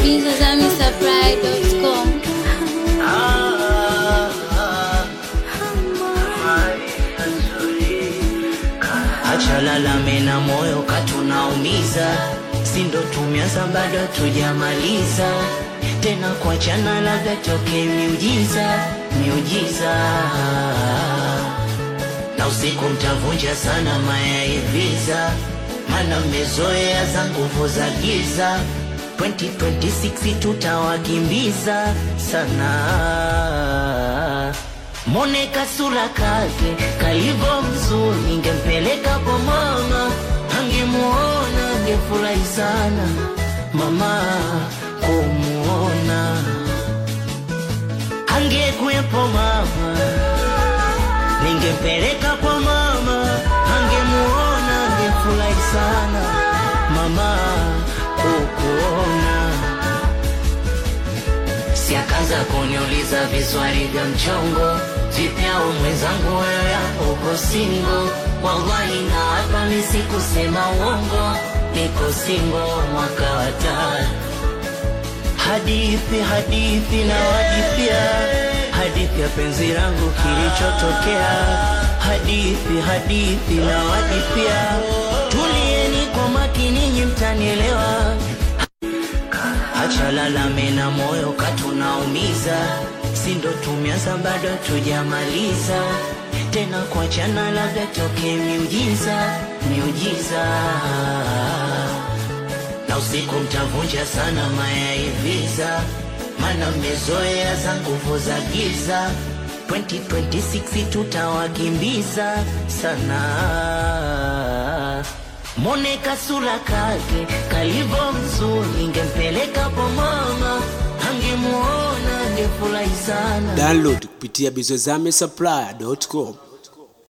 bizazamisupply.com. Acha lalame na moyo katunaumiza, si ndo tumeanza bado tujamaliza tena kuachana, labda toke miujiza miujiza, na usiku mtavunja sana mayaiviza, mana mmezoea za nguvu za giza. 2026 tutawakimbiza sana Mone kasura kake kalivo mzuri, ningempeleka kwa mama, angemuona angefurahi sana mama kumuona, angekuwepo mama, ningempeleka kwa mama, angemuona angefurahi sana mama kukuona si akaanza kuniuliza viswali vya mchongo vipya mwenzangu wewe uko singo wallahi na hapa mi sikusema uongo niko singo mwaka wa tatu hadithi hadithi na wadithia hadithi ya penzi langu kilichotokea hadithi hadithi na wadithia tulieni kwa makini nyinyi mtanielewa Acha lalame na moyo katunaumiza, si ndo tumeanza bado tujamaliza tena kuachana, labda toke miujiza miujiza, na usiku mtavunja sana mayaiviza, mana mmezoea za nguvu za giza. 2026 tutawakimbiza sana Mone kasura kake kalivo mzuri, ningempeleka kwa mama, angemuona angefurahi sana. Download kupitia bizozamisupply.com.